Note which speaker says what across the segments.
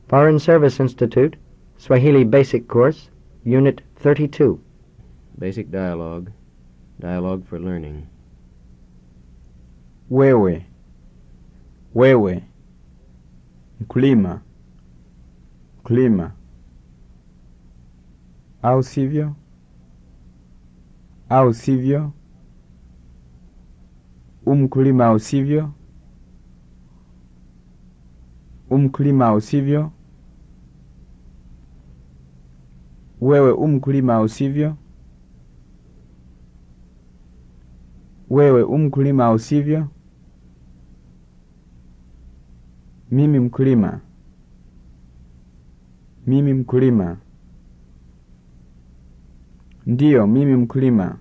Speaker 1: Foreign Service Institute, Swahili Basic Course, Unit 32.
Speaker 2: Basic dialogue. Dialogue for learning.
Speaker 3: Wewe, wewe, mkulima, mkulima, au sivyo, au sivyo, umkulima au sivyo, umkulima au sivyo, wewe umkulima au sivyo, wewe umkulima au sivyo. Mimi mkulima. Mimi mkulima. Ndiyo, mimi mkulima.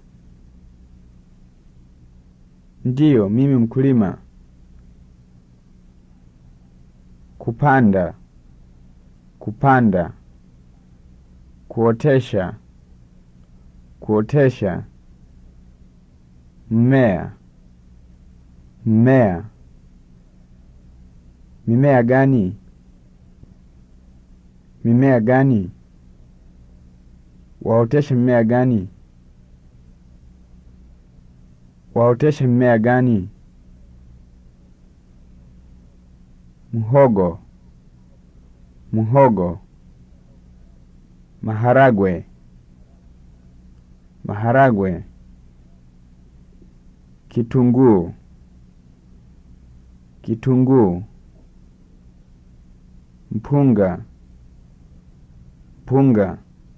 Speaker 3: Ndiyo, mimi mkulima. Kupanda. Kupanda. Kuotesha. Kuotesha. Mmea. Mmea. Mimea gani? Mimea gani? Waoteshe mmea gani? Waoteshe mmea gani? Mhogo. Mhogo. Maharagwe. Maharagwe. Kitunguu. Kitunguu. Mpunga. Mpunga.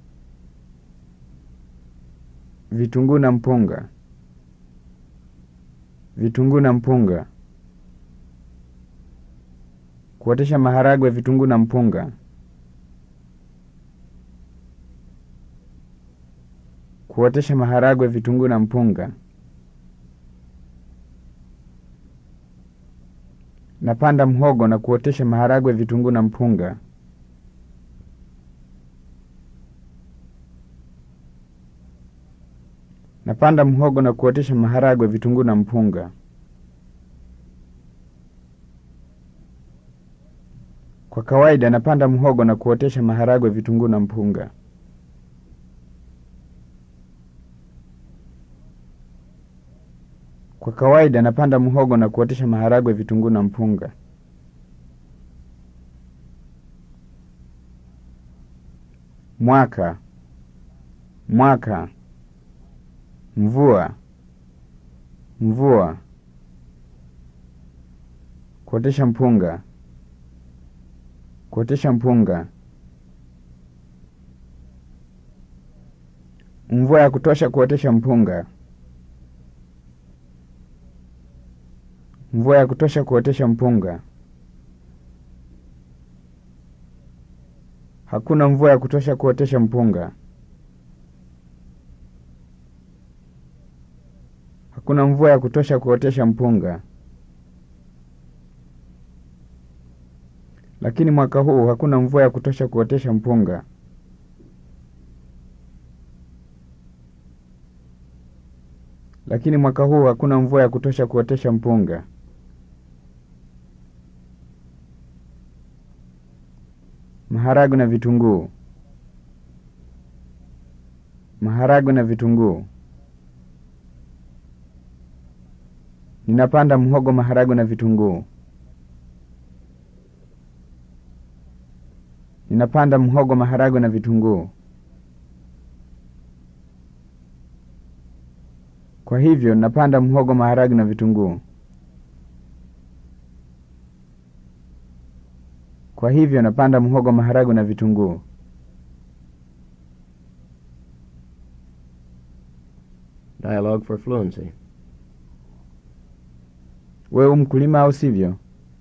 Speaker 3: Vitunguu na mpunga. Vitunguu na mpunga. Kuotesha maharagwe, vitunguu na mpunga. Kuotesha maharagwe, vitunguu na mpunga. Napanda mhogo na kuotesha maharagwe, vitunguu na mpunga. Napanda mhogo na kuotesha maharagwe, vitunguu na mpunga. Kwa kawaida napanda mhogo na kuotesha maharagwe, vitunguu na mpunga. Kwa kawaida napanda mhogo na kuotesha maharagwe, vitunguu na mpunga. Mwaka. Mwaka. Mvua. Mvua. Kuotesha mpunga. Kuotesha mpunga. Mvua ya kutosha kuotesha mpunga. Mvua ya kutosha kuotesha mpunga. Hakuna mvua ya kutosha kuotesha mpunga. Hakuna mvua ya kutosha kuotesha mpunga. Lakini mwaka huu hakuna mvua ya kutosha kuotesha mpunga. Lakini mwaka huu hakuna mvua ya kutosha kuotesha mpunga. Maharagwe na vitunguu. Maharagwe na vitunguu. Ninapanda mhogo, maharagwe na vitunguu. Ninapanda mhogo, maharagwe na vitunguu. Kwa hivyo napanda mhogo, maharagwe na vitunguu. Kwa hivyo napanda mhogo, maharagwe na vitunguu.
Speaker 2: Dialogue for fluency.
Speaker 3: Wewe mkulima au sivyo?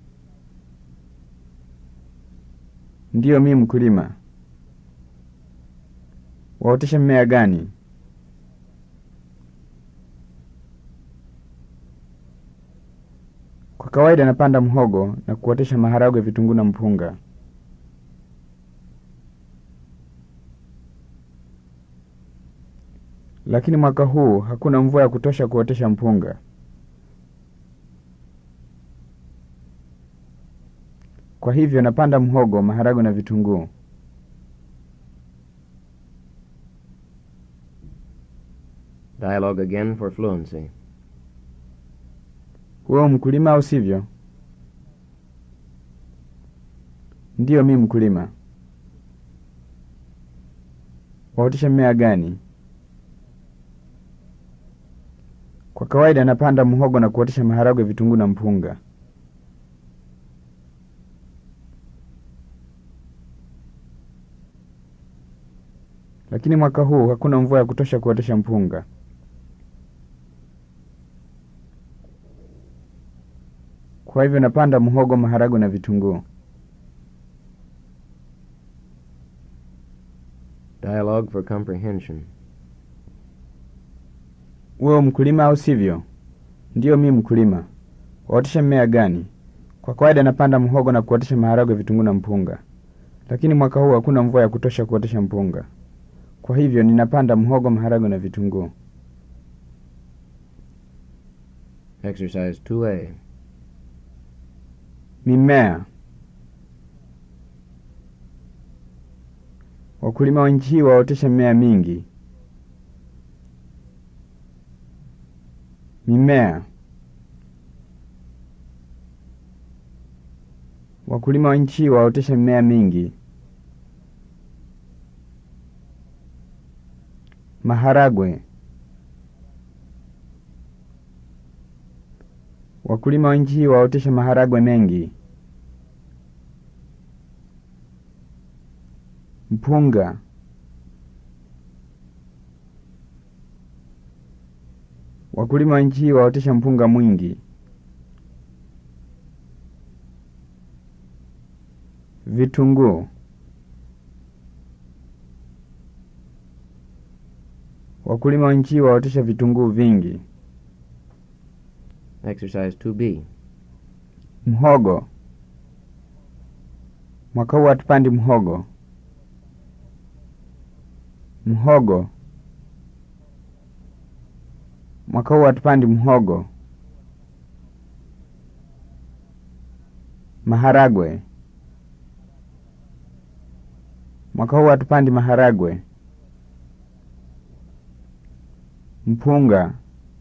Speaker 3: Ndiyo, mi mkulima. Waotesha mmea gani? Kwa kawaida napanda mhogo na kuotesha maharagwe, vitunguu na mpunga. Lakini mwaka huu hakuna mvua ya kutosha kuotesha mpunga. Kwa hivyo napanda mhogo, maharagwe na vitunguu.
Speaker 2: Dialogue again for fluency.
Speaker 3: Wewe mkulima au sivyo? Ndiyo, mi mkulima. Waotesha mmea gani? Kwa kawaida napanda mhogo na kuotesha maharagwe, vitunguu na mpunga. Lakini mwaka huu hakuna mvua ya kutosha kuotesha mpunga. Kwa hivyo napanda mhogo, maharagwe na vitunguu.
Speaker 2: Dialogue for comprehension.
Speaker 3: Wewe mkulima au sivyo? Ndiyo, mi mkulima. Waotesha mmea gani? Kwa kawaida napanda mhogo na kuotesha maharagwe, vitunguu na mpunga. Lakini mwaka huu hakuna mvua ya kutosha kuotesha mpunga. Kwa hivyo ninapanda mhogo, maharagwe na vitunguu.
Speaker 2: Exercise 2A.
Speaker 3: Mimea. Wakulima wa nchi hii waotesha mimea mingi. Mimea. Wakulima wa nchi hii waotesha mimea mingi. Maharagwe. Wakulima wa nchi hii waotesha maharagwe mengi. Mpunga. Wakulima wa nchi hii waotesha mpunga mwingi. Vitunguu. Wakulima wa nchi hii waotesha vitunguu vingi.
Speaker 2: Exercise 2B.
Speaker 3: Mhogo. Mwaka huu hatupandi mhogo. Mhogo. Mwaka huu hatupandi mhogo. Maharagwe. Mwaka huu hatupandi maharagwe. Mpunga.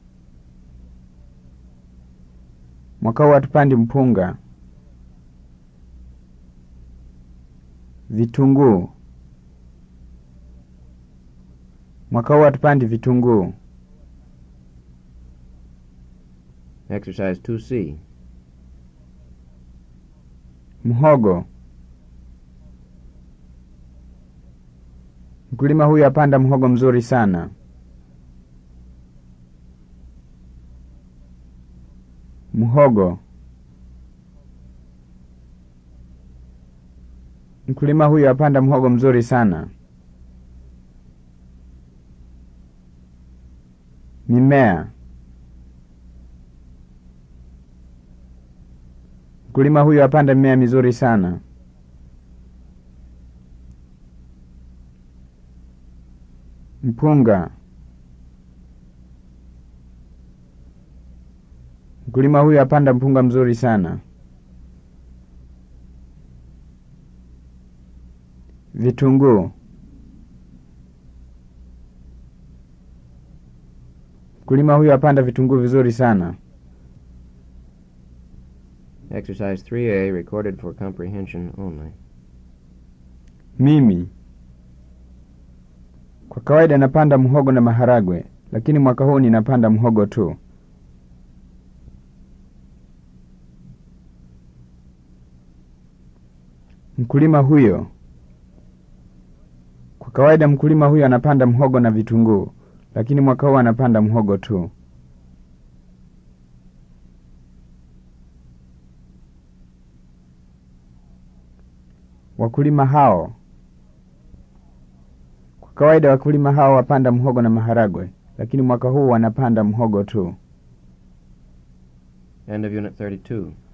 Speaker 3: Mwaka huu hatupandi mpunga. Vitunguu. Mwaka huu hatupandi vitunguu.
Speaker 2: Exercise 2C.
Speaker 3: Mhogo. Mkulima huyu apanda mhogo mzuri sana. Mhogo. Mkulima huyu apanda mhogo mzuri sana. Mimea. Mkulima huyu apanda mimea mizuri sana. Mpunga. Mkulima huyu apanda mpunga mzuri sana. Vitunguu. Mkulima huyu apanda vitunguu vizuri sana.
Speaker 2: Exercise 3A recorded for comprehension only.
Speaker 3: Mimi kwa kawaida napanda mhogo na maharagwe, lakini mwaka huu ninapanda mhogo tu. Mkulima huyo. Kwa kawaida mkulima huyo anapanda mhogo na vitunguu, lakini mwaka huu anapanda mhogo tu. Wakulima hao. Kwa kawaida wakulima hao wapanda mhogo na maharagwe, lakini mwaka huu wanapanda mhogo tu.
Speaker 2: End of Unit 32.